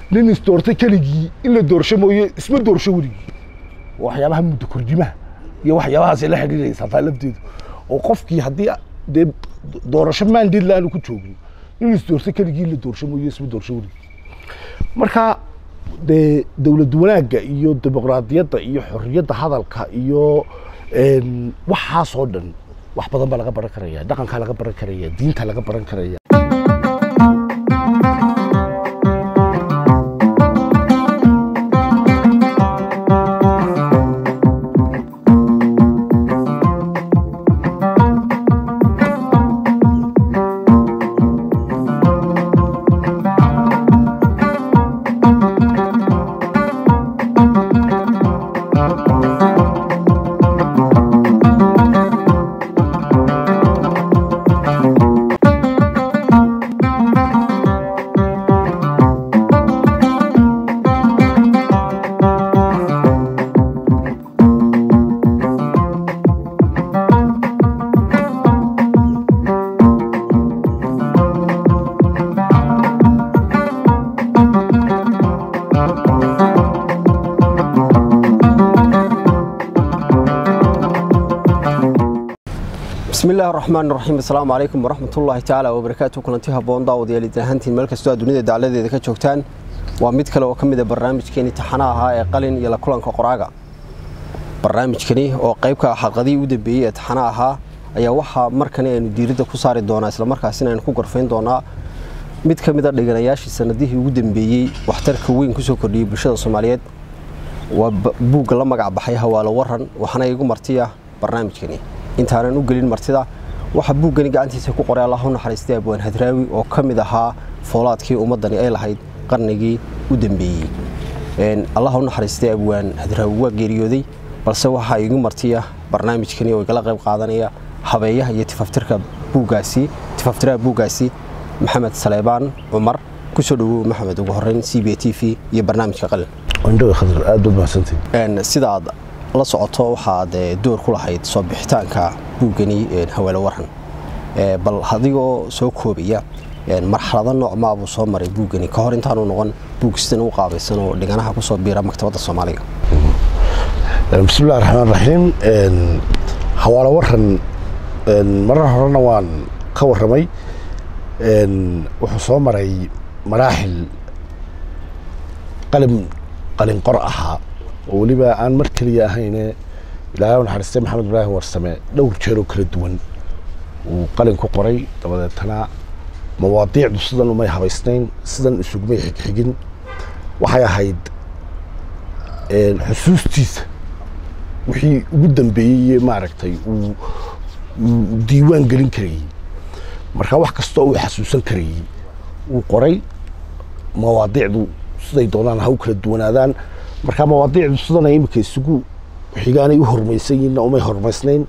nin isdoortay keligii in la doorsho mooye isma doorsho weligii waxyaabaha muddo kordimaha iyo waxyaabahaasay la xidhiidhaysaa taa lafteedu oo qofkii haddii dee doorasho maandeed la-aanu ku joogin in isdoortay keligii in la doorsho mooye isma doorsho weligii marka dee dowlad wanaagga iyo dimuqraadiyadda iyo xorriyadda hadalka iyo een, waxaasoo dhan wax badan baa laga baran karaya dhaqankaa laga baran karaya diinta laga baran karaya bismi illaahi raxmaan raxiim assalaamu calaykum waraxmatullaahi tacaala wabarakaatu kulanti haboon daawadayaal idin ahaantiin meel kastoo aad dunida dacladeeda ka joogtaan waa mid kale oo ka mid a barnaamijkeeni taxana ahaa ee qalin iyo la kulanka qoraaga barnaamijkani oo qayb ka ah xalqadihii u dambeeyey ee taxana ahaa ayaa waxaa markani aynu diiradda ku saari doonaa islamarkaasina aynu ku gorfayn doonaa mid ka mid a dhiganayaashii sanadihii ugu dambeeyey waxtarka weyn kusoo kordhiyey bulshada soomaaliyeed waa ba- buugga la magac baxay hawaalo waran waxaana igu martiya barnaamijkani intaanan u gelin martida waxaa buuggani gacantiisa ku qoray allah u naxariistay abwaan hadraawi oo ka mid ahaa foolaadkii ummaddani ay lahayd qarnigii u dambeeyey Een, allah u naxariistay abwaan hadraawi waa geeriyooday balse waxaa igu martiya barnaamijkani oo igala qayb qaadanaya habeeyaha iyo tifaftirka buuggaasi tifaftiraha buuggaasi maxamed saleebaan cumar kusoo dhawow maxamed ugu horeyn c b t v iyo barnaamijka qalin indhaga khadar aad baad mahadsantihin Een, sida aad la socoto waxaad eh, door ku lahayd soo bixitaanka buuggani een, haweelo waran Eh, bal adigoo soo koobaya een, marxalado nooc maabuu soo maray buuggani ka hor intaanu noqon buug sidan u qaabaysan oo dhiganaha kusoo biira maktabadda soomaaliga bismi illahi raxmaan raxiim Een, hawaalo waran een, marar horena waan ka warramay Een, wuxuu soo maray maraaxil qalin qalin qor ahaa oo weliba aan mar keliya ahayne ilaahay u naxariistay maxamed ibraahim warsame dhowr jeer oo kala duwan uu qalin ku qoray dabadeetana mawaadiicdu sidan umay habaysnayn sidan isugumay xigxigin waxay ahayd een, xusuustiisa wixii ugu dambeeyey maaragtay uu uu diiwaan gelin karayey marka wax kasta uu xasuusan karayey uu qoray mawaadiicdu siday doonaan ha u kala duwanaadaan marka mawaadiicdu sidanay imika isugu xigaanay u hormaysan yihiinna umay hormaysnayn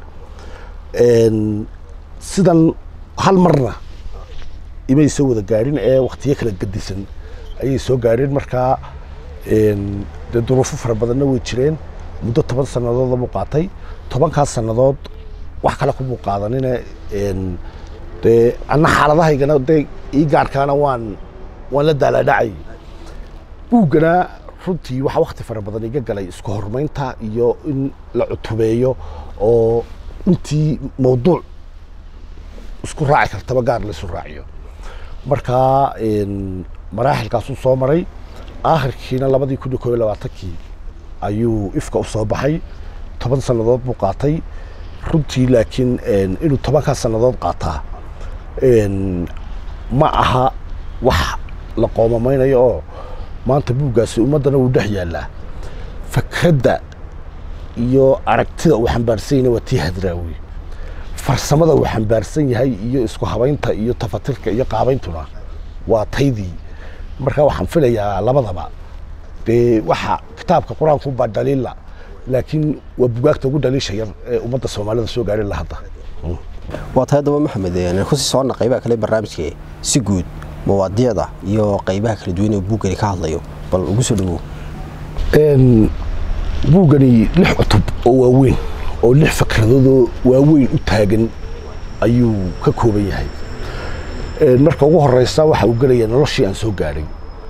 Een, sidan hal marna imay soo wada gaadhin ee waktiyo kala gedisan ayay soo gaadheen markaa een, dee duruufo fara badanna way jireen muddo toban sannadood buu qaatay tobankaas sannadood wax kale kumuu qaadanine een, dee anna xaaladahaygana dee ii gaarkaana waan waan la daalaadhacay buuggana runtii waxaa wakti fara badan iga galay isku hormaynta iyo in la cutubeeyo oo intii mawduuc isku raaci kartaba gaar la isu raaciyo marka een, maraaxilkaasuu soo maray aakhirkiina labadii kun iyo koob iyo labaatankii ayuu ifka u soo baxay toban sannadood buu qaatay runtii laakiin een, inuu tobankaas sannadood qaataa een, ma aha wax la qoomamaynayo oo maanta buuggaasi ummaddana wuu dhex yaallaa fakradda iyo aragtida uu xambaarsan yahay waa tii hadraawi farsamada uu xambaarsan yahay iyo isku habaynta iyo tafatirka iyo qaabayntuna waa taydii marka waxaan filayaa labadaba dee waxa kitaabka qur-aanku baa dhaliila laakiin waa bugaagta ugu dhaliisha yar ee ummadda soomaalida soo gaadhin la hadda waa tahay daba maxamed een, kusii soconna qaybaha kale barnaamijka si guud mawaadiicda iyo qaybaha kala duwan ee buuggani ka hadlayo bal ugu soo dhawow Een, buuggani lix cutub oo waaweyn oo lix fikradoodoo waaweyn u taagan ayuu ka kooban yahay Een, marka ugu horeysa waxa uu gelaya noloshii aan soo gaadhay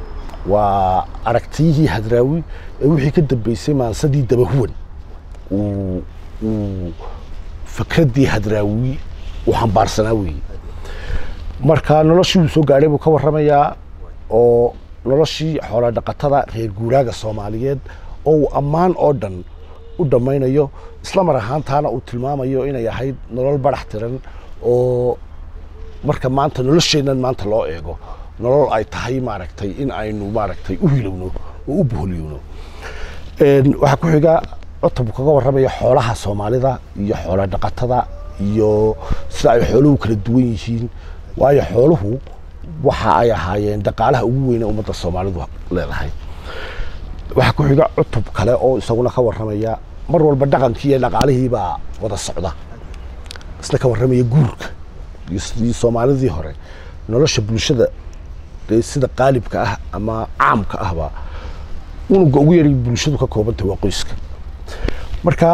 waa aragtiyihii hadraawi ee wixii ka dambeysay maansadii dabahuwan uu uu fikraddii hadraawi uu xambaarsanaa weeye marka noloshii uu soo gaadhay buu ka warramayaa oo noloshii xoola dhaqatada reer guuraaga soomaaliyeed oo uu ammaan oo dhan u dhammaynayo isla mar ahaantaana uu tilmaamayo inay ahayd nolol barax tiran oo marka maanta nolosheennan maanta loo eego nolol ay tahay maaragtay in aynu maaragtay u hilowno oo u boholiyowno waxaa ku xiga cutub kaga warramaya xoolaha soomaalida iyo xoola dhaqatada iyo sida ay xooluhu kala duwan yihiin waayo xooluhu waxa ay ahaayeen dhaqaalaha ugu weyne ummadda soomaalidu leedahay waxaa ku xiga cutub kale oo isaguna ka warramaya mar walba dhaqankii iyo dhaqaalihii baa wada socda isna ka warramaya guurka iyo sidii soomaalidii hore nolosha bulshada dee sida qaalibka ah ama caamka ahba unuga ugu yari bulshadu ka koobantah waa qoyska marka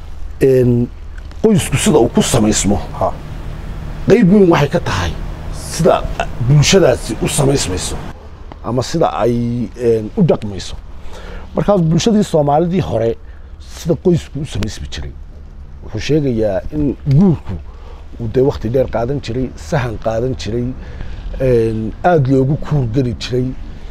qoysku sida uu ku samaysmo qayb weyn waxay ka tahay sida bulshadaasi u samaysmayso ama sida ay u dhaqmayso markaas bulshadii soomaalidii hore sida qoysku u samaysmi jiray wuxuu sheegayaa in guurku uu dee wakti dheer qaadan jiray sahan qaadan jiray aada loogu kuurgeli jiray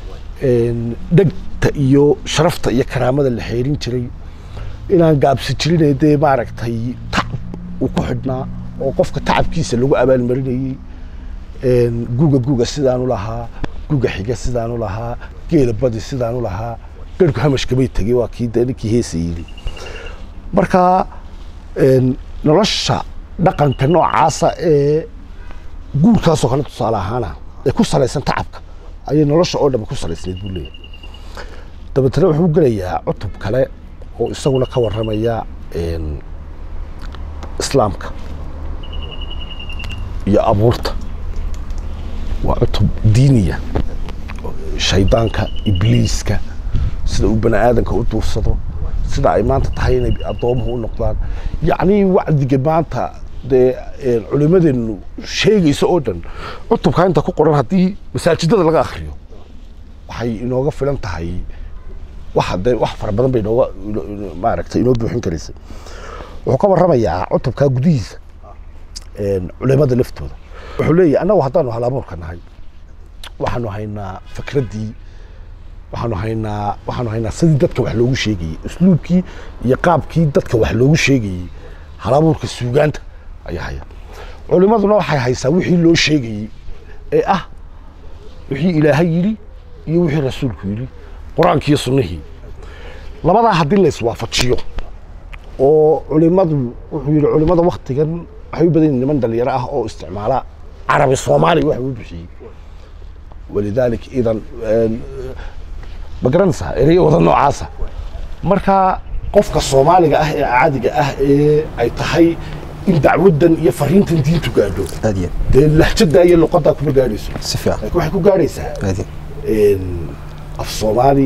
dhegta iyo sharafta iyo karaamada la xeerin jiray inaan gaabsi jirinee dee maaragtay tacab uu ku xidhnaa oo qofka tacabkiisa lagu abaalmarinayey guga guga sidaanu lahaa guga xiga sidaanu lahaa geela badi sidaanu lahaa garhku hamashkamay tegey waa kii dee ninkii heesa yidhi marka nolosha dhaqanka noocaasa ee guurkaasoo kale tusaale ahaana ee ku salaysan tacabka ayay nolosha oo dhan ku salaysnayd buu leeyahay dabeetana wuxuu gelayaa cutub kale oo isaguna ka warramaya islaamka iyo abuurta waa cutub diiniya shaydaanka ibliiska sida uu bani aadanka u duursado sida ay maanta tahay inay addoomuhu u noqdaan yacnii wacdiga maanta dee culimadeennu sheegayso oo dhan cutubkaa inta ku qoran haddii masaajidada laga akriyo waxay inooga filan tahay waxa dee wax fara badan bay inooga maaragtay inoo buuxin karaysa wuxuu ka warramayaa cutubkaa gudihiisa culimada laftooda wuxuu leeyahay annagu haddaanu halabuurka nahay waxaanu haynaa fikraddii waxaanu haynaa waxaanu haynaa sidii dadka wax loogu sheegayey usluubkii iyo qaabkii dadka wax loogu sheegayey halabuurka suugaanta ayaa haya culimaduna waxay haysaa wixii loo sheegayey ee ah wixii ilaahay yidhi iyo wixii rasuulku yidhi qur-aankii iyo sunnihii labadaa haddii la iswaafajiyo oo culimadu wuxuu yidhi culimada waktigan waxay u badan yihin niman dhalinyaro ah oo isticmaala carabi soomaali wax uu bixiyey walidaalika idan ma garanaysaa ereyo wada noocaasa marka qofka soomaaliga ah ee caadiga ah ee ay tahay in dacwadan iyo fariintan diintu gaadho aadiya dee lahjadaa iyo luqadaa kuma gaadhayso si fiican laakiin waxay ku gaadhaysaa aadiya af soomaali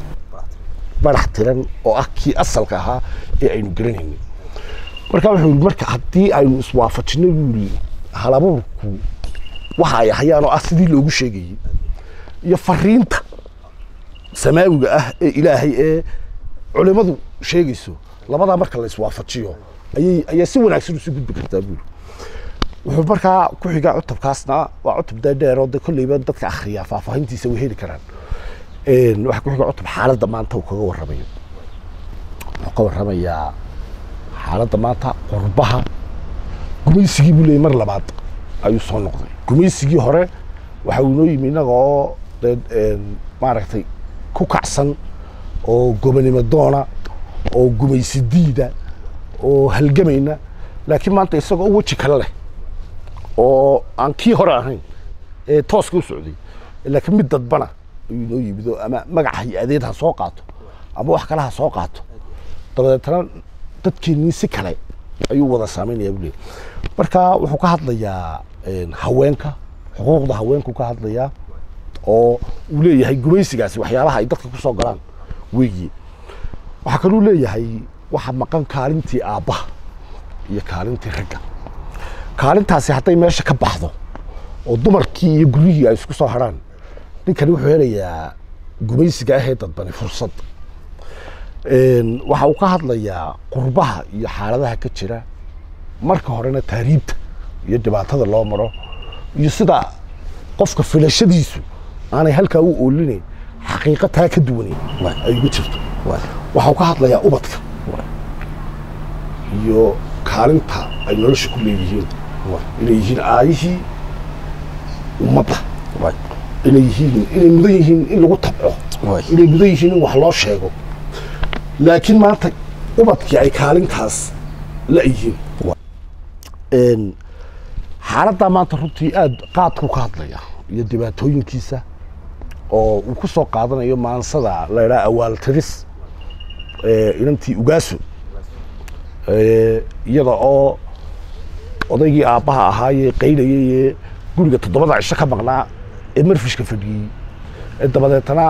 barax tiran oo ah kii asalka ahaa ee aynu garanaynay marka wuxuu yidhi marka haddii aynu iswaafajino buu yidhi halabuurku waxa ay hayaan oo ah sidii loogu sheegayey iyo fariinta samaawiga ah ee ilaahay ee culimadu sheegayso labadaa marka la iswaafajiyo ayay ayaa si wanaagsan usi gudbi kartaa buuri wuxuu markaa ku xigaa cutubkaasna waa cutub dee dheer oo de kolleyba dadka akhriyaa faahfaahintiisa way heli karaan waxaa ku xiga cutub xaaladda maanta uu kaga warramayo wuxuu ka warramayaa xaaladda maanta qurbaha gumaysigii buu leeyay mar labaad ayuu soo noqday gumaysigii hore waxa uu inoo yimi innaga oo dee maaragtay ku kacsan oo gobonimo doona oo gumaysi diida oo halgamayna laakiin maanta isagoo weji kale leh oo aan kii hore ahayn ee tooska u socday laakiin mid dadbana ayuu inoo yimid oo ama magac hay-adeed ha soo qaato ama wax kale ha soo qaato dabadeetana dadkeennii si kale ayuu wada saameynaya buu leeyahy marka wuxuu ka hadlayaa haweenka xuquuqda haweenku ka hadlayaa oo uu leeyahay gumaysigaasi waxyaabaha ay dadka ku soo galaan weeyi waxaa kaluu leeyahay waxa maqan kaalintii aabbaha iyo kaalintii ragga kaalintaasi hadday meesha ka baxdo oo dumarkii iyo guryihii ay isku soo harhaan ninkani wuxuu helayaa gumaysiga ahee dadbani fursad waxa uu ka hadlayaa qurbaha iyo xaaladaha ka jira marka horena taariibta iyo dhibaatada loo maro iyo sida qofka filashadiisu aanay halkaa u oolinayn xaqiiqa taa ka duwanayn ay uga jirto waxa uu ka hadlayaa ubadka iyo kaalinta ay nolosha ku leeyihiin inay yihiin aayihii ummadda inay yihiin inay mudan yihiin in lagu tabco inay mudan yihiin in wax loo sheego laakiin maanta ubadkii ay kaalintaas la yihiin xaaladdaa maanta runtii aada qaadkuu ka hadlaya iyo dhibaatooyinkiisa oo uu ku soo qaadanayo maansada la idhaha awaaltiris inantii ugaaso iyada oo odaygii aabbaha ahaayee qaydhayay ee guriga toddobada cisho ka maqnaa ee marfishka fadhiyey ee dabadeetana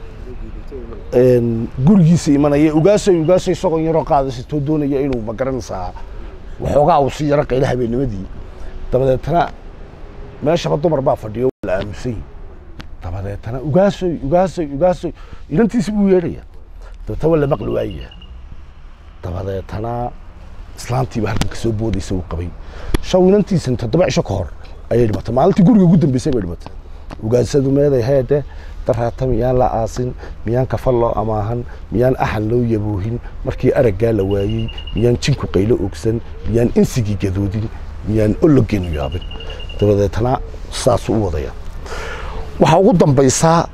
gurigiisa imanaya ugaasoy ugaaso isagoo yaroo qaadasatoo doonaya inuu magaranaysaa waxoogaa uu si yaro qayla habeennimadii dabadeetana meeshaba dumar baa fadhiyo la aamusay dabadeetana ugaasoy ugaasoy ugaasoy inantiisi buu yeedhaya dabeetana waa la maqli waayaya dabadeetana islaantiiba halkan kasoo boodaysa uu qabay shaw inantiisan toddoba cisho ka hor ayay dhimatay maalintii guriga ugu dambeysay bay dhimatay ugaasadu meeday heedhe daraata miyaan la aasin miyaan kafal loo amaahan miyaan axan loo yaboohin markii araggaa la waayey miyaan jinku qaylo ogsan miyaan insigii gadoodin miyaan ologeenu yaabin dabadeetana saasuu u wadaya waxaa ugu dambaysaa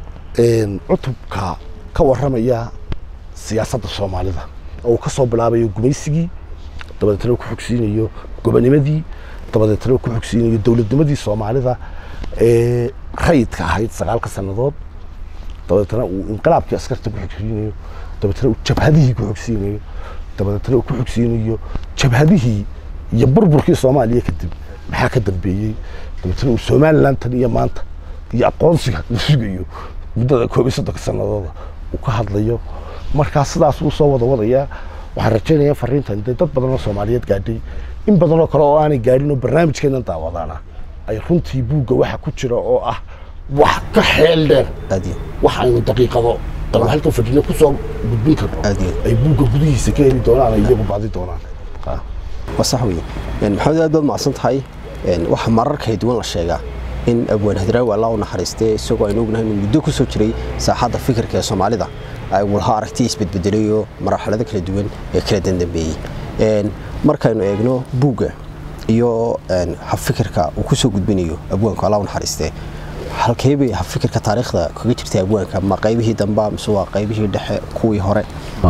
cutubka ka warramaya siyaasadda soomaalida oo uu ka soo bilaabayo gumaysigii dabadeetana ku xogsiinayo gobonimadii dabadeetana ku xogsiinayo dowladnimadii soomaalida ee rayidka ahayd sagaalka sannadood dabadeetana uu inqilaabkii askarta ku xogsiinayo dabeetana uu jabhadihii ku xogsiinayo dabadeetana uu ku xogsiinayo jabhadihii iyo burburkii soomaaliya kadib maxaa ka dambeeyey dabeetana uu somaliland tan iyo maanta iyo aqoonsiga la sugayo muddada koob iyo soddonka sanadooda uu ka hadlayo markaa sidaas uu soo wada wadayaa waxaan rajaynayaa fariintan dee dad badan oo soomaaliyeed gaadhay in badan oo kale oo aanay gaadhin oo barnaamijkeennan daawadaana ay runtii buugga waxa ku jira oo ah wax ka xeel dheer wax aynu daqiiqado ama halkan fadhina kusoo gudbin karno ay buugga gudihiisa ka heli doonaan ay iyagu baadi doonaan waa sax weye maxamed aad baad macsan tahay waxaa marar kala duwan la sheegaa in abwaan hadraawi allah u naxariistee isagoo aynu ognahay inuu muddo ku soo jiray saaxadda fikirka ee soomaalida ay walha aragtiya isbedbedelayoo marxalado kala duwan ee kala dandambeeyey markaynu eegno buugga iyo habfikirka uu ku soo gudbinayo abwaanku allah u naxariistee halkee bay habfikirka taariikhda kaga jirtay abwaanka ma qaybihii damba mise waa qaybihii dhexe kuwii hore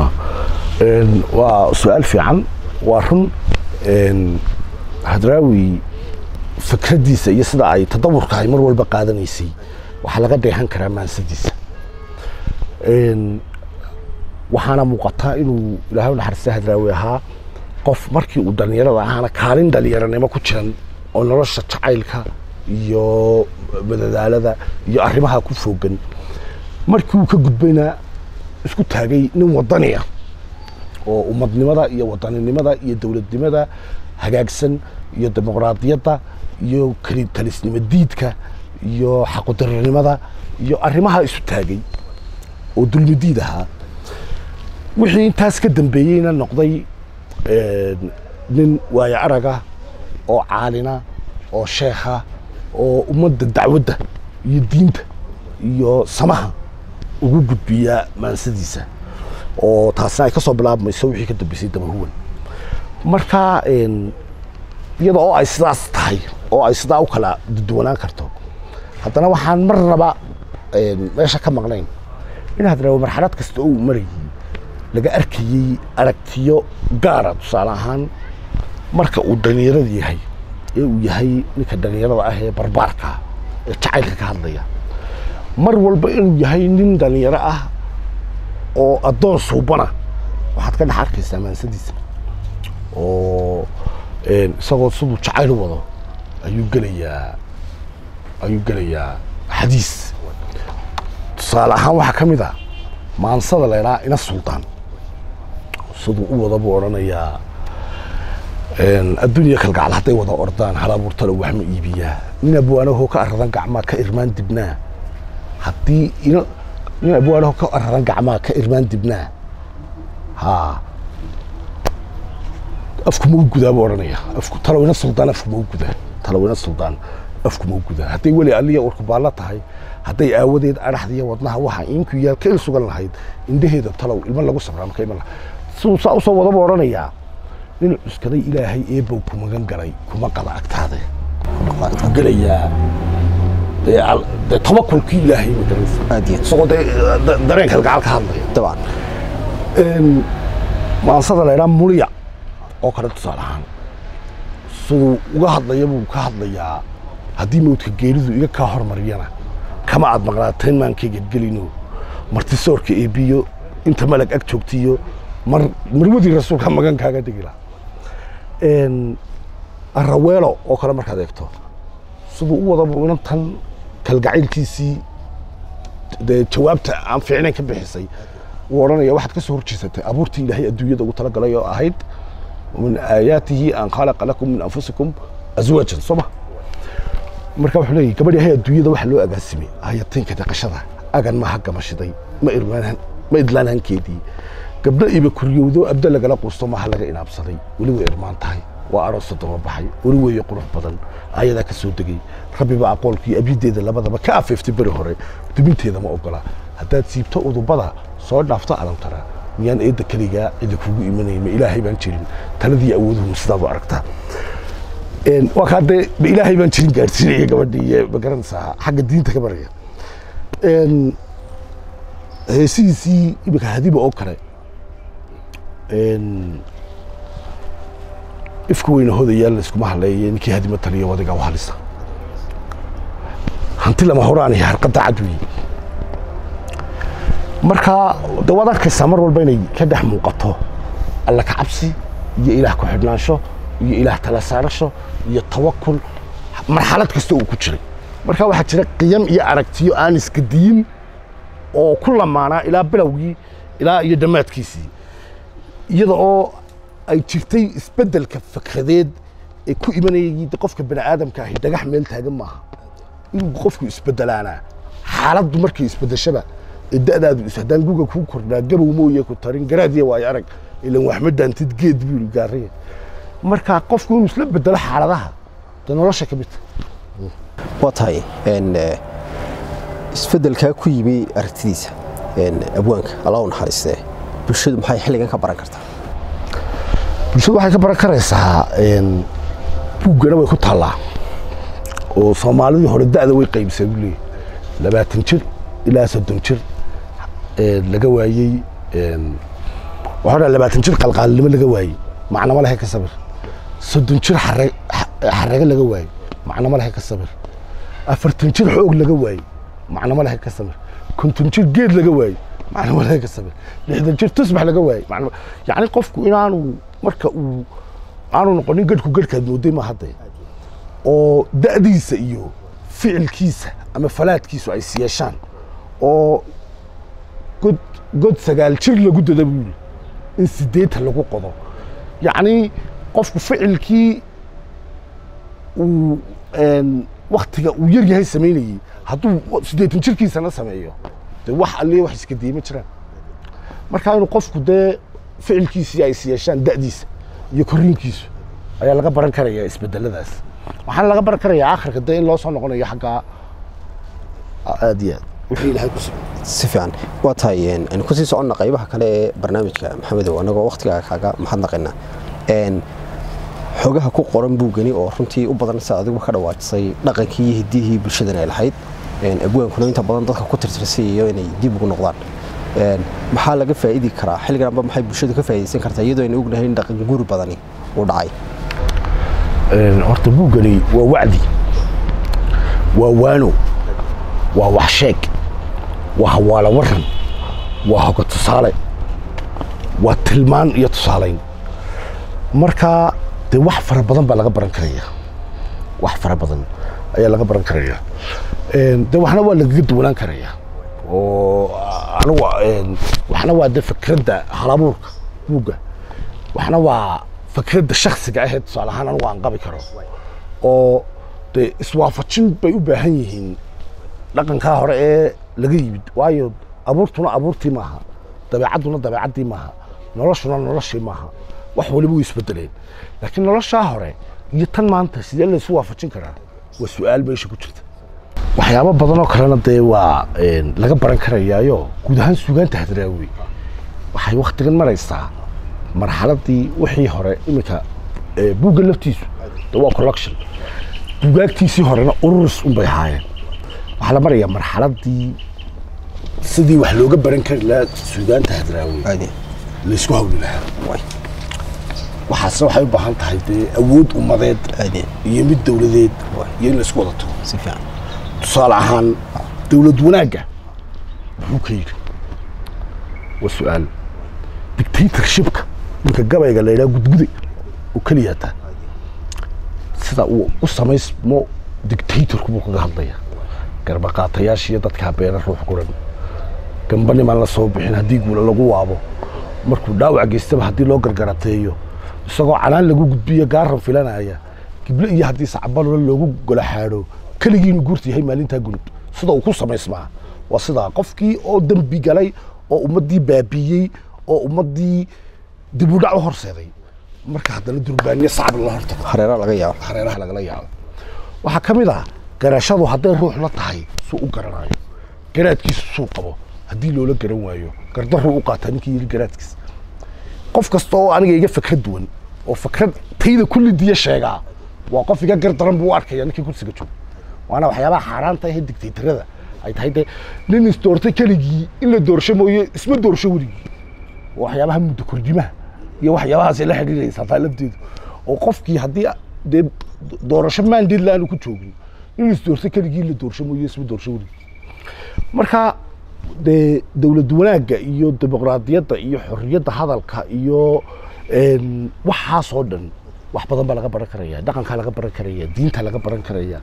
waa su-aal fiican waa run hadraawi fikraddiisa iyo sida ay tadawurka ay mar walba qaadanaysay waxaa laga dheehan karaa maansadiisa waxaana muuqataa inuu ilaahay u naxariista hadraawi ahaa qof markii uu dhallinyarada ahaana kaalin dhallinyaranimo ku jiran oo nolosha jacaylka iyo madadaalada iyo arrimaha ku foogan markii uu ka gudbayna isku taagay nin wadani ah oo ummadnimada iyo wadaninimada iyo dowladnimada hagaagsan iyo dimuqraadiyadda iyo talisnimo diidka iyo xaqudarinimada iyo arrimaha isu taagay oo dulmidiid ahaa wixii intaas ka dambeeyeyna noqday nin waayo araga oo caalina oo sheekha oo ummadda dacwadda iyo diinta iyo samaha ugu gudbiya maansadiisa oo taasina ay ka soo bilaabmayso wixii ka dambeysay dabahuwan marka iyada oo ay sidaas tahay oo ay sidaa u kala duwanaan karto haddana waxaan marnaba meesha ka maqnayn in hadraawi marxalad kasta oo uu marayay laga arkayey aragtiyo gaara tusaale ahaan marka uu dhallinyarada yahay ee uu yahay ninka dhallinyarada ah ee barbaarka ee jacaylka ka hadlaya mar walba inuu yahay nin dhallinyaro ah oo addoon suubana waxaad ka dhex arkaysaa maansadiisa oo isagoo siduu jacayl wado ayuu gelayaa ayuu gelayaa xadiis tusaale ahaan waxaa ka mid a maansada la ydhaha ina suldaan siduu u wada buu odhanayaa adduunya kalgacal hadday wada ordaan halabuurtalo wax ma iibiyaa nin abwaanahoo ka aradan gacmaa ka irmaan dibnaa haddii ina nin abwaanaho ka araran gacmaha ka irmaan dibnaa haa afku ma u gudaa buu odhanaya afku talawina suldaan afku ma u gudaa talawina suldaan afku ma u gudaa hadday weli aliya urku baallo tahay hadday aawadeed adhaxdiya wadnaha waxa inku yaal ka il sugan lahayd indhaheeda talow ilmo lagu sabraa maka iman laha siduu saa usoo wada buu odhanayaa nin cuskaday ilaahay eebow ku magan galay kuma qada agtaade wuxuu gelayaa dee al- dee tabakulkii ilaahay ma garanaysa aad iyo isagoo dee da- dareenka gacal ka hadlaya dabcan een, maansada la idhaa muliya oo kale tusaale ahaan siduu uga hadlaya buu ka hadlayaa haddii mawdka geeridu iga kaa hormariyana kama aad maqlaateen maankayga gelino martisoorka eebiyo inta malag ag joogtiyo mar marwadii rasuulka magan kaaga dhigi laha een, araweelo oo kale markaad eegto siduu u wadaba inantan kalgacaylkiisii dee jawaabta aan fiicnayn ka bixisay wuu odhanaya waxaad ka soo horjeesatay abuurtii ilaahay adduunyada ugu talagalay oo ahayd min aayaatihi an khalaqa lakum min anfusikum azwaajan soo ma marka wuxuu leeyahy gabadh yahay adduunyada waxa loo agaasimay ayataynka dhaqashada agan maaha gamashiday ma irmaan ma idlaan hankeedii gabdho iba kuryowdo abda lagala quusto maaha laga inaabsaday weli way irmaan tahay waa aroosa daba baxay weli weeye qurux badan ayadaa ka soo degay rabbiba aqoolkii abyideeda labadaba ka afeeftay beri hore dubinteeda ma ogola haddaad siibto udubada soo dhaafto alantara miyaan eedda keligaa cidi kugu imanayay ma ilaahay baan jirin taladii awooduhu sidaad u aragtaa een waa kaa dee ma ilaahay baan jirin gaadhsiinaya gabadhii iyo ma garanaysaa xagga diinta ka baraya een heesihiisii imika hadiba oo kale een ifka weyna hodayaal layskuma hadleeye ninkii hadima taliya wadiga u halisa hanti lama horaan iyo harqadda cad weeye marka de waad arkaysaa mar walba inay ka dhex muuqato alla ka cabsi iyo ilaah ku xidhnaansho iyo ilaah tala saarasho iyo tawakul marxalad kasta uu ku jiray marka waxaa jira qiyam iyo aragtiyo aan iskadiyin oo ku lamaanaa ilaa bilowgii ilaa iyo dhammaadkiisii iyada oo ay jirtay isbeddelka fikradeed ee ku imanayay de qofka bani aadamka ahi dhagax meel taagan maaha inuu qofku isbedelaanaa xaaladdu markay isbedeshaba ee da'daadu is haddaan guga kuu kordhaa gabow mooye ku tarin garaadiya waayo arag ilan wax ma daantid geed buu yidhi gaariya marka qofku inuu isla bedelo xaaladaha de nolosha ka mid tahay waa tahay een, eh, isbeddelkaa ku yimi aragtidiisa een, abwaanka alla u naxariistee bulshadu maxay xilligan ka baran kartaa bulshadu waxay ka baran karaysaa een, buuggana way ku taallaa oo soomaalidii hore da'da way qaybisay buu leeyahy labaatan jir ilaa soddon jir een, laga waayey een, waxaa dhaa labaatan jir qalqaalnimo laga waayey macnama lehe ka sabir soddon jir xare- xa- xarage laga waayey macnama lehe ka sabir afartan jir xoog laga waayey macnama lehe ka sabir konton jir geed laga waayey macnama lehe ka sabir lixdan jir tusbax laga waayey macnama yacni qofku inaanu marka uu aanu noqonin gadhku gadhkaad mooday ma hadde oo da'diisa iyo ficilkiisa ama falaadkiisu ay siyeeshaan oo god god sagaal jir lagu dada buu yidhi in sideetan lagu qodo yacni qofku ficilkii uu een, waktiga uu yar yahay samaynayey hadduu siddeetan jirkiisana sameeyo dee wax alliya wax iska diima jiraan marka inuu qofku dee ficilkiisii ay siyeeshaan da'diisa iyo korriinkiisu ayaa laga baran karayaa isbedeladaas waxaana laga baran karayaa akhirka dee in loo soo noqonayo xaggaa aad iyo aad wixii ilaahay ku sugay si fiican waa tahay een, aynu kusii soconna qaybaha kale ee barnaamijka maxamedow annagoo wakhtigaa kaaga mahadnaqayna een, xogaha ku qoran buugani oo runtii u badan sida adiguba ka dhawaajisay dhaqankii iyo hiddihii bulshadan ay lahayd een, abwaankuna inta badan dadka ku tirtirsiiyo inay dib ugu noqdaan een, maxaa laga faa'idi karaa xilliganba maxay bulshadu ka faa'iidaysan kartaa iyadoo aynu ognahay in dhaqan guri badani uu dhacay Een, horta buuggani waa wacdi waa waano waa wax sheeg waa hawaala waran waa hoga tusaale waa tilmaan iyo tusaalayn marka dee wax fara badan baa laga baran karaya wax fara badan ayaa laga baran karaya Een, dee waxna waa lagaga duwanaan karaya oo anigu een, waxna waa dee fikradda halabuurka buugga waxna waa fikradda shaksiga ahee tusaale ahaan anigu aan qabi karo oo dee iswaafajin bay u baahan yihiin dhaqankaa hore ee laga yimid waayo abuurtuna abuurtii maaha dabeecadduna dabeecaddii maaha noloshuna noloshii maaha wax waliba way isbedeleen laakiin noloshaa hore iyo tan maanta sidee laysu waafajin karaa waa su-aal meesha ku jirta waxyaabo badan oo kalena dee waa een, laga baran karayaayo guud ahaan suugaanta hadraawi waxay waktigan maraysaa marxaladii wixii hore iminka ee, buugga laftiisu de waa collection buugaagtiisii horena ururis unbay ahaayeen waxaa la marayaa marxaladii sidii wax looga baran kari lahaa suugaanta hadraawi aad laysku hawli lahaa way waxaasna waxay u baahan tahay dee awood ummadeed aad iyo mid dowladeed iyo in laysku wada tago si fiican tusaale ahaan dowlad wanaagga muxuu ka yidhi waa su-aal dictatorshipka ninka gabayga la yidhaha gudguday oo keliya taa sida uu u samaysmo dictatorku buu kaga hadlaya garbaqaatayaashiiyo dadkaa beena ruux guran gamba nimaan la soo bixin haddii guula lagu waabo markuu dhaawac geystaba haddii loo gargarateeyo isagoo canaan lagu gudbiyo gaaran filanaya gible iyo haddii sacbalula loogu golaxaadho keligii inuu guurta yahay maalintaa gunud sida uu ku samaysmaa waa sidaa qofkii oo dembi galay oo ummaddii baabiiyey oo ummaddii dib u dhac u horseeday marka haddana durbaaniye sacab lala hortago hareera laga yaabo hareeraha lagala yaabo waxaa ka mid ah garashadu hadday ruux la tahay suu u garanayo garaadkiisu suu qabo haddii loola garan waayo gardaruu u qaataa ninkii yidhi garaadkiisa qof kasta oo aniga iga fikrad duwan oo fikrad tayda kulli diya sheegaa waa qof iga gardaran buu u arkaya ninkii kursiga jooga waana waxyaabaha xaaraanta ahee digtaytarada ay tahay dee nin isdoortay keligii in la doorsho mooye isma doorsho weligii waa waxyaabaha muddo kordimaha iyo waxyaabahaasay la xidhiidhaysaa taa lafteedu oo qofkii haddii dee doorasho mandate la aanu ku joogin in isdoortay keligii la doorsho mooye isma doorsho weligii marka dee dowlad wanaagga iyo dimuqraadiyadda iyo xorriyadda hadalka iyo een, waxaasoo dhan wax badan baa laga baran karaya dhaqankaa laga baran karaya diinta laga baran karaya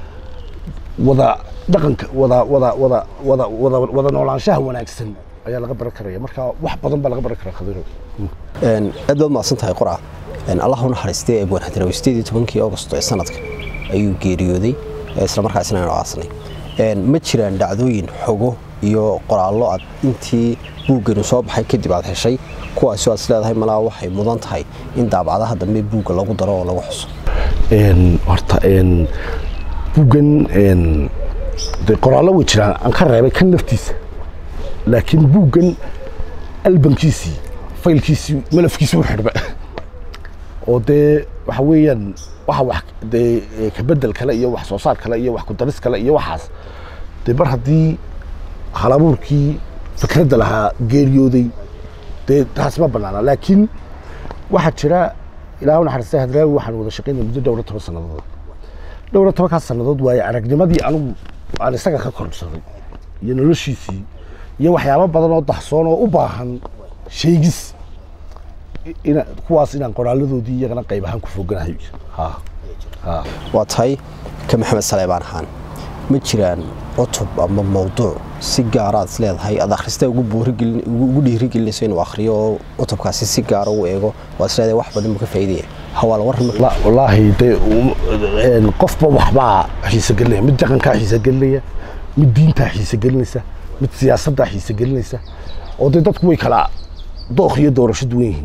wada dhaqanka wada wada wada wada wada wada noolaanshaha wanaagsan ayaa laga baran karaya marka wax badan baa laga baran karaa khadiro Een, aad baad mahadsan tahay qura Een, allah u naxariistay abwaan hadraawi sideedii tobankii augosto ee sanadka ayuu geeriyooday ee isla markaasina aynu aasnay Een, ma jiraan dhacdooyin xogo iyo qoraallo aad intii buugganu soo baxay kadib aad heshay kuwaasi aad is leedahay malaa waxay mudan tahay in daabacadaha dambe buugga lagu daro oo lagu xuso een horta een buuggan een dee qoraallo way jiraan aan ka reebay kan naftiisa laakiin buuggan albankiisii faylkiisii malafkiisii u xidhba oo dee waxa weeyaan waxa wax dee ee, ka bedel kale iyo wax soo saar kale iyo wax ku daris kale iyo waxaas dee mar haddii halabuurkii fikradda lahaa geeriyooday dee taas ma banaana laakiin waxaa jira ilaa u naxariistay hadraawi waxaan wada shaqaynay muddo dhowr iyo toban sannadood dhowr iyo tobankaas sannadood waaye aragnimadii anigu aan isaga ka korsaday iyo noloshiisii iyo waxyaabo badan oo dahsoon oo u baahan sheegis i- ina kuwaas inaan qoraaladoodii iyagana qayb ahaan ku foganahay ha ha waa tahay ka maxamed saleebaan ahaan ma jiraan cutub ama mawduuc si gaara aad is leedahay aad akhrista ugu buurigelin ugu dhiirigelinayso inuu akhriyo oo cutubkaasi si gaara u eego waad is leedahay wax badan buu ka faa'iidaya hawaal warran ma la- wallaahi dee um- een, qofba waxbaa xiise gelinaya mid dhaqankaa xiise gelinaya mid diintaa xiise gelinaysa mid siyaasaddaa xiise gelinaysa oo dee dadku way kala dookh iyo doorasho duwan yihiin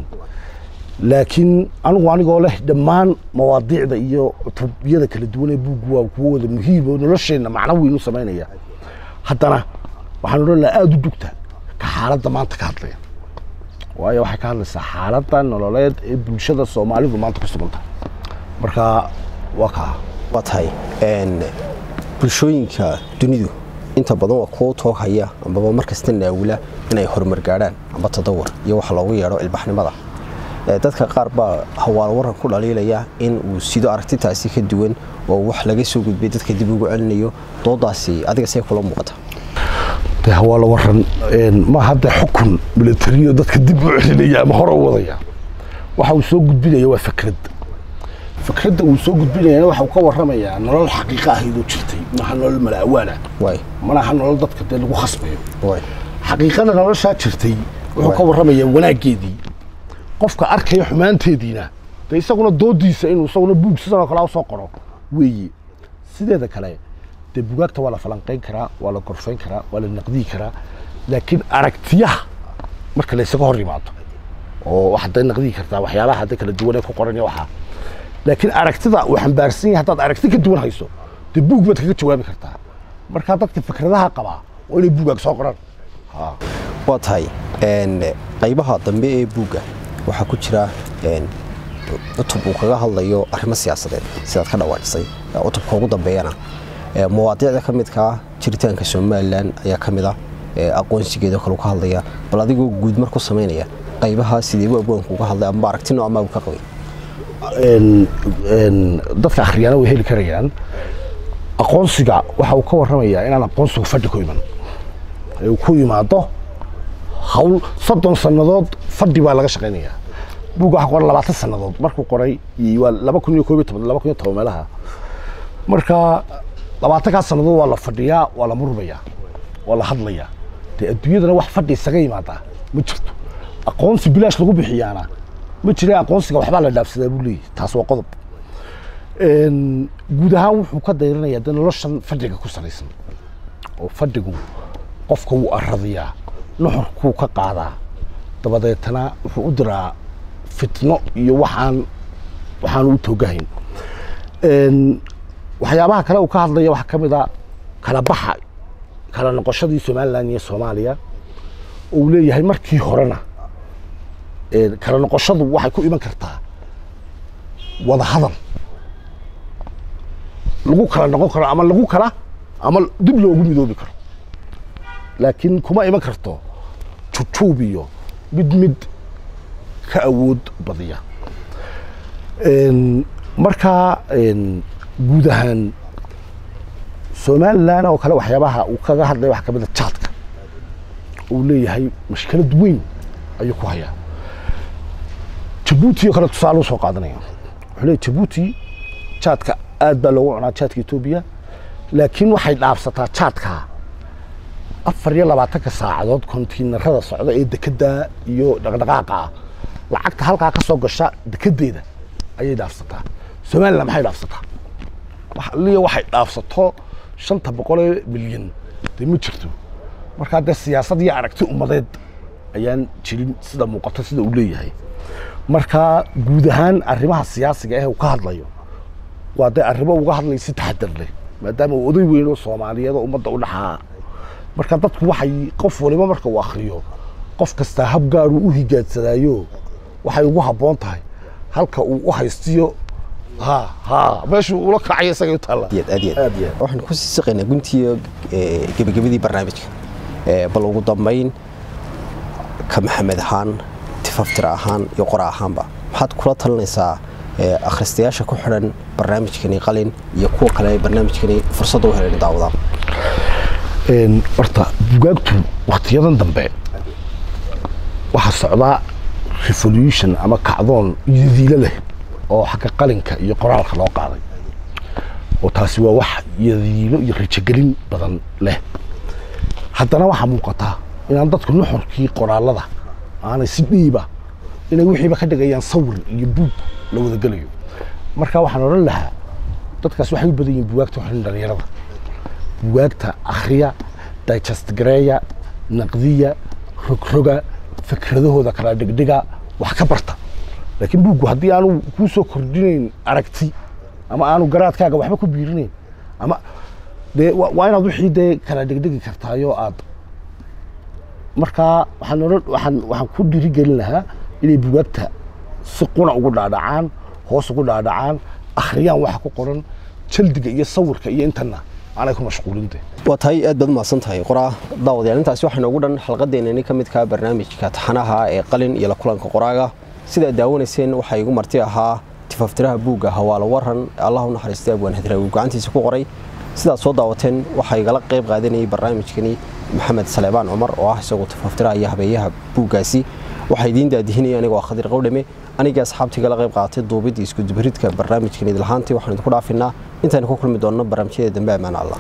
laakiin anigu anigoo leh dhammaan mawaadiicda iyo cutubyada kala duwan ee buuggu waa kuwo wada muhiim oo nolosheenna macno weyn u samaynaya haddana waxaan odhan lahaa aada u dugta ka xaaladda maanta ka hadlaya waayo waxay ka hadlaysaa xaaladda nololeed ee bulshada soomaalidu maanta ku sugan tahay marka waa kaa waa tahay een, bulshooyinka dunidu inta badan waa kuwa toog haya ambaba markasta naawila inay horumar gaadhaan amba tadawur iyo waxa loogu yeedho ilbaxnimada Ee, dadka qaar baa hawaal waran ku dhaliilaya in uu sido aragtitaasi ka duwan oo wax laga soo gudbay dadka dib ugu celinayo doodaasi adiga see kula muuqata dee waa la waran een, ma hadda xukun militariyo dadka dib u celinaya ama hore u wadaya waxa uu soo gudbinaya waa fikrad fikradda uu soo gudbinayana waxa uu ka warramayaa nolol xaqiiqa ahaydoo jirtay maaha nolol mala'awaana waay manaha nolol dadka dee lagu khasbayo waay xaqiiqada noloshaa jirtay wuxuu ka warramayaa wanaaggeedii qofka arkaya xumaanteediina dee isaguna doodiisa inuu isaguna buug sidan oo kale usoo qoro weeye sideeda kale dee bugaagta waa la falanqayn karaa waa la gorfayn karaa waa la naqdiyi karaa laakiin aragtiyaha marka laysaga hor yimaado oo waxaad day naqdigi kartaa waxyaalaha hadda kala duwan ee ku qoran iyo waxaa laakiin aragtida uu xambaarsan yahay haddaad aragti ka duwan hayso dee buug baad kaga jawaabi kartaa markaa dadka fikradaha qabaa waa inay buugaag soo qoraan waa tahay qaybaha dambe ee buugga waxaa ku jira cutub uu kaga hadlayo arrimo siyaasadeed sidaad ka dhawaajisay cutubka ugu dambeeyana mawaadiicda ka midkaa jiritaanka somalilan ayaa ka mid ah aqoonsigeeda kale ka hadlaya bal adigoo guud mar ku samaynaya qaybaha sideebu abwaanku uga hadlay ama aragti noocmaa uu ka qabay dadka akhriyaana way heli karayaan aqoonsiga waxa uu ka warramayaa inaan aqoonsigu fadhi ku iman ee uu ku yimaado hawl soddon sannadood fadhi baa laga shaqaynayaa buugga waxa qoran labaatan sannadood markuu qoray waa laba kun iyo koob iyo toban laba kun iyo toban meelaha marka labaatankaas sannadood waa la fadhiyaa waa la murmayaa waa la hadlayaa dee adduunyadana wax fadhi isaga yimaadaa ma jirto aqoonsi bilaash lagu bixiyaana ma jira aqoonsiga waxbaa la dhaafsadaa buu leeyahy taas waa qodob guud ahaan wuxuu ka dayranayaa de noloshan fadhiga ku salaysan oo fadhigu qofka wuu aradiyaa nuxurkuu ka qaadaa dabadeetana wuxuu u diraa fitno iyo waxaan waxaanu u toogahayn waxyaabaha kale uu ka hadlaya waxaa ka mid a kala baxa kala noqoshadii somalilan iyo soomaaliya oo uu leeyahay markii horena kala noqoshadu waxay ku iman kartaa wada hadal lagu kala noqon karo ama lagu kala ama dib loogu midoobi karo laakiin kuma iman karto jujuub iyo mid mid ka awood badiya markaa guud ahaan somalilan oo kale waxyaabaha uu kaga hadlaya waxaa ka mid a jaadka uu leeyahay mashkilad weyn ayuu ku hayaa jabuuti oo kale tusaale usoo qaadanaya wuxuu leeyahy jabuuti jaadka aad baa loogu cunaa jaadka etoobiya laakiin waxay dhaafsataa jaadka afar iyo labaatanka saacadood kontiinarada socda ee dekedda iyo dhaqdhaqaaqa lacagta halkaa ka soo gasha dekedeeda ayay dhaafsataa somalilan maxay dhaafsataa liya waxay dhaafsato shanta boqolee milyan dee ma jirto markaa dee siyaasad iyo aragti ummadeed ayaan jirin sida muuqato sida uu leeyahay markaa guud ahaan arrimaha siyaasiga ah uu ka hadlayo waa dee arrimo uga hadlay si taxadar leh maadaama uu oday weyn oo soomaaliyeed oo ummadda u dhaxaa marka dadku waxay qof waliba marka uu akhriyo qof kastaa hab gaaruu u higaadsadaayo waxay ugu habboon tahay halka uu u haystiyo ha ha meeshuu ula kacay isaga u taalla waxaan ku sii siqaynaa guntiyo gebagabadii barnaamijka bal ugu dambayn ka maxamed ahaan tifaftira ahaan iyo qora ahaanba maxaad kula talinaysaa akhristayaasha ku xidhan barnaamijkani qalin iyo kuwa kale ay barnaamijkani fursadda u heleen daawadaan horta bugaagtu waktiyadan dambe waxaa socdaa revolution ama kacdoon yadiilo leh oo xagga qalinka iyo qoraalka loo qaaday oo taasi waa wax yadiilo iyo rajogelin badan leh haddana waxaa muuqataa inaan dadku nuxurkii qoraalada aanay si dhiiba inay wixiiba ka dhigayaan sawir iyo buug la wadagelayo marka waxaan odhan lahaa dadkaas waxay u badan yihin bugaagta waxin dhalinyarada bugaagta akhriya digest gareeya naqdiya rogroga fikradahooda kala dhigdhiga wax ka barta laakiin buuggu haddii aanu kuu soo kordhinayn aragti ama aanu garaadkaaga waxba ku biirinayn ama dee waa inaad wixii dee kala dhigdhigi kartaayo aad markaa waxaan odhan waxaan waxaan ku dhiirigelin lahaa inay bugaagta si quna ugu dhaadhacaan hoos ugu dhaadhacaan akhriyaan waxa ku qoran jaldiga iyo sawirka iyo intana aanay ku mashquulinte waa tahay aad baad umahadsan tahay qoraa daawadayaal intaasi waxaa noogu dhan xalqadeennani ka midka barnaamijka taxanaha ee qalin iyo la kulanka qoraaga sidaad daawanayseen waxaa igu marti ahaa tifaftiraha buugga hawaalo waran allah u naxariistay abwaan hadraawi gacantiisa ku qoray sidaad soo daawateen waxaa igala qayb qaadanayay barnaamijkani maxamed saleebaan cumar oo ah isagoo tifaftiraha iyo habeeyaha buuggaasi waxaa idiin daadihinaya anigoo khadir qowdhame aniga asxaabtii gala qayb qaatay duubidda iskudubaridka barnaamijkan idlahaantii waxaan idinku dhaafinaa intaanu ku kulmi doonno barnaamijyada dambe ammaan allah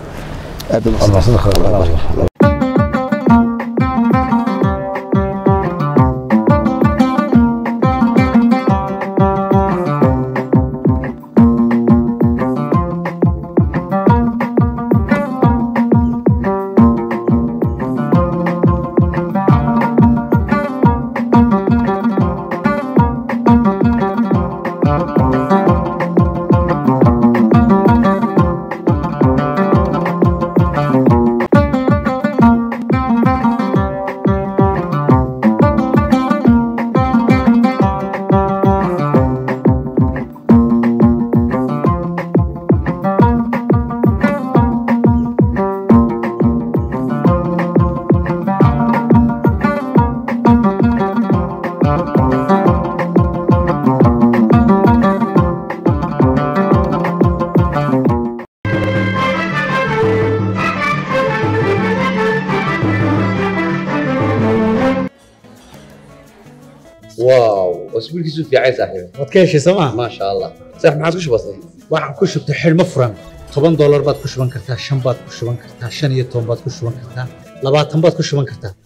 واو واسبوعك في عايز صاحبي waad ka heshay sooma ما شاء الله صح ما عاد وش بصير waxaan ku shubtay xidhmo furan toban doolar baad ku shuban kartaa shan baad ku shuban kartaa shan iyo toban baad ku shuban kartaa labaatan baad ku shuban kartaa